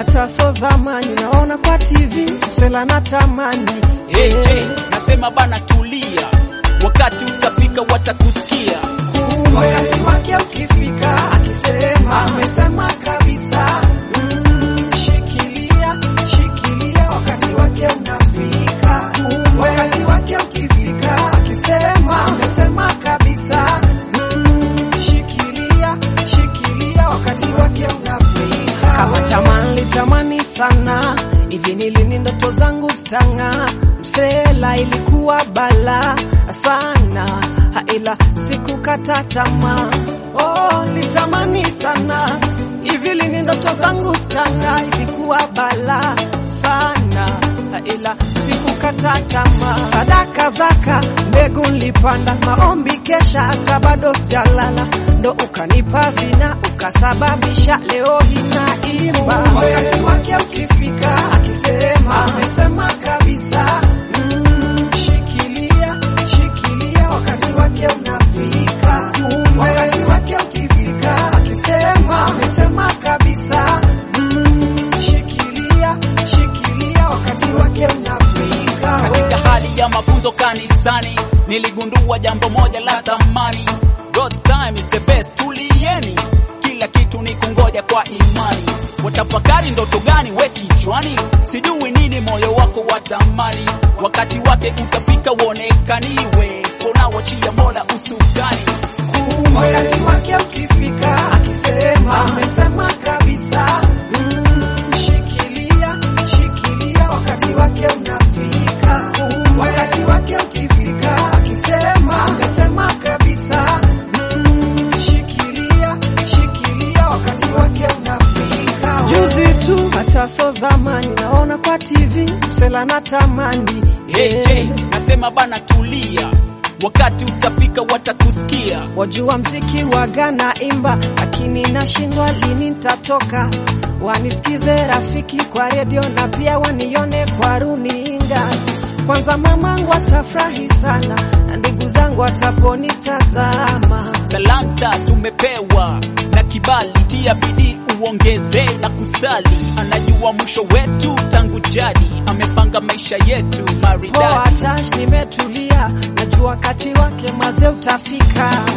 hata so zamani naona kwa TV msela na tamani AJ nasema bana, tulia, wakati utafika watakusikia. wakati wake ukifika, akisema amesema kabisa. Mm, shikilia shikilia, wakati wake unafika. Wakati wake ukifika, akisema amesema kabisa. Mm, shikilia shikilia, wakati wake unafika. Kama tamani litamani sana hivi, nilini ndoto zangu stanga msela, ilikuwa bala sana ila sikukata tamaa. Oh, litamani sana hivi, lini ndoto zangu stanga, ilikuwa bala sana ila sikukata tamaa. Sadaka zaka mbegu nilipanda, maombi kesha, hata bado sijalala, ndo ukanipa vina ukasababisha leo hii naimba. Wakati wake ukifika, akisema amesema kabisa. Mm, shikilia shikilia, wakati wake unafika. Wakati wake ukifika, akisema amesema kabisa. Mm, shikilia shikilia, wakati wake unafika. Katika hali ya mafunzo kanisani, niligundua jambo moja la thamani. God's time is the best. Tulieni, kila kitu ni kungoja kwa imani. Watafakari ndoto gani we kichwani, sijui nini moyo wako watamani. Wakati wake utafika, uonekaniwe, unawachia Mola usukani. Wakati wake ukifika, akisema amesema kabisa. Mm, shikilia shikilia, wakati wake unafika. Wakati wake ukifika, akisema amesema kabisa. Mm, shikilia shikilia, wakati wake unafika. Juzi tu hata so zamani, naona kwa TV msela na tamani AJ nasema bana, tulia, wakati utafika watakusikia. Wajua mziki wa Ghana imba, lakini nashindwa lini nitatoka. Wanisikize rafiki kwa redio na pia wanione kwa runinga. Kwanza mamangu atafurahi sana na ndugu zangu wataponitazama. Talanta tumepewa na kibali, tia bidii uongeze na kusali. Anajua mwisho wetu tangu jadi, amepanga maisha yetu Poa maridadi. tash, nimetulia, najua wakati wake maze utafika.